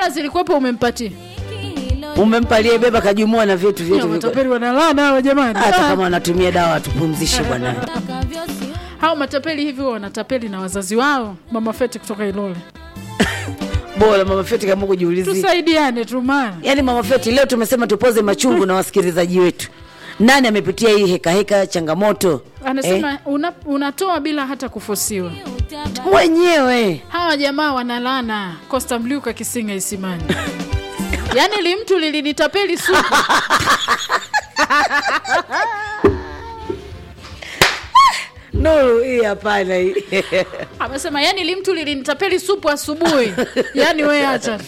hela zilikuwepo umempatia umempa aliyebeba kajumua na vitu Ya, vyetu viko- matapeli wanalana hawa jamani hata Ah. kama wanatumia dawa watupumzishe bwana hao matapeli hivi huwa wanatapeli na wazazi wao mama feti kutoka ilole bora mama feti kama kujiulizia tusaidiane tu maana yaani mama feti leo tumesema tupoze machungu na wasikilizaji wetu nani amepitia hii hekaheka changamoto anasema una, unatoa bila hata kufosiwa mwenyewe hawa jamaa wanalana costa mliuka kisinga isimani yaani limtu lilinitapeli supu nuru hii hapana hii amesema yani limtu lilinitapeli supu asubuhi yaani we acha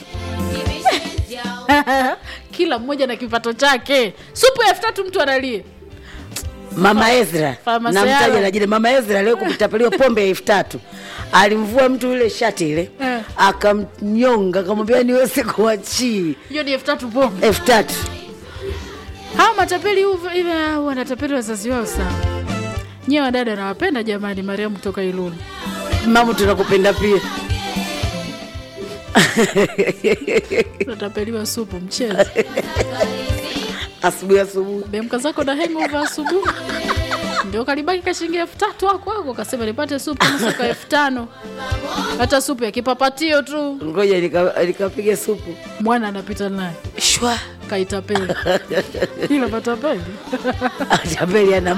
kila mmoja na kipato chake supu elfu tatu mtu analie mama ezra Fama namtaja Sayala. na jina mama ezra leo kupitapeliwa pombe ya elfu tatu alimvua mtu ile shati ile Eh. akamnyonga akamwambia niweze kuachii hiyo ni elfu tatu pombe elfu tatu hawa matapeli huvu- hivi hao wanatapeli wazazi wao sana nyewe wadada nawapenda jamani mariamu kutoka ilulu mama tunakupenda pia natapeliwa supu mchezo asubuhi asubuhi bemka zako na hangover asubuhi ndio kalibaki kashingi elfu tatu wako wako kasema nipate supu nusuka elfu tano hata supu ya kipapatio tu ngoja nika- nikapiga supu mwana anapita naye shwa kaitapeli ila matapeli tapeli ana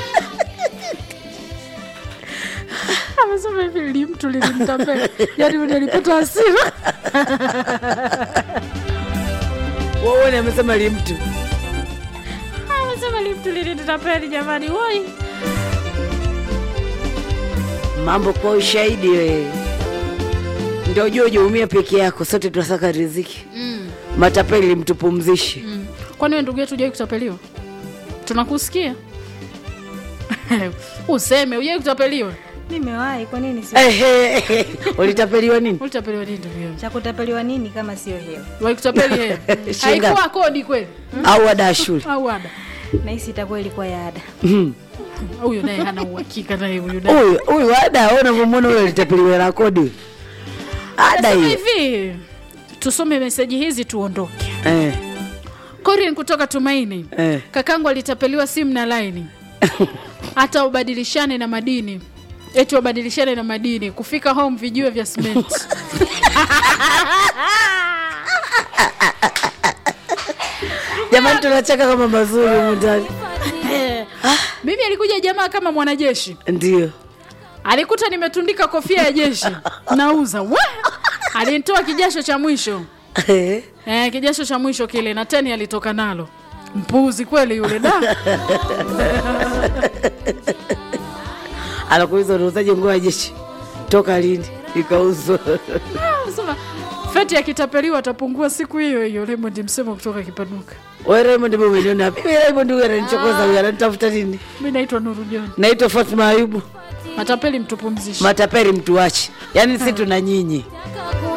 amesema hivi limtu lilimtapeli yani mwenye alipata hasira waone amesema limtu amesema limtu lilinitapeli jamani woi mambo kwa ushahidi we ndio ujue ujaumia peke yako sote tunasaka riziki mm. matapeli limtupumzishe mm. kwani we ndugu yetu ujai kutapeliwa tunakusikia useme ujai kutapeliwa nimewahi kwa nini si Ehe, ulitapeliwa nini ulitapeliwa nini ndugu yangu cha kutapeliwa nini kama sio hela wai kutapeli hela Shinga. haikuwa kodi kweli au ada ya shule au ada nahisi itakuwa ilikuwa ya ada huyu naye hana uhakika naye huyu naye huyu huyu ada au unavyomwona huyo alitapeliwa na kodi ada Nasema hiyo hivi tusome meseji hizi tuondoke Eh, Corin kutoka Tumaini Eh. kakangu alitapeliwa simu na laini hata ubadilishane na madini eti wabadilishane na madini kufika home vijue vya simenti jamani tunacheka kama mazuri humu ndani mimi alikuja jamaa kama mwanajeshi ndio alikuta nimetundika kofia ya jeshi nauza we alinitoa kijasho cha mwisho Eh, eh, kijasho cha mwisho kile na teni alitoka nalo mpuzi kweli yule da anakuuliza unauzaje nguo ya jeshi toka lini ikauzwa Sema, feti akitapeliwa atapungua siku hiyo hiyo Raymond msemo kutoka kipaduka we Raymond mbona umeniona wapi? Mimi Raymond huyu ananichokoza huyu ananitafuta nini mi naitwa Nuru John naitwa Fatma Ayubu matapeli mtupumzishe mataperi mtuache yaani si tuna nyinyi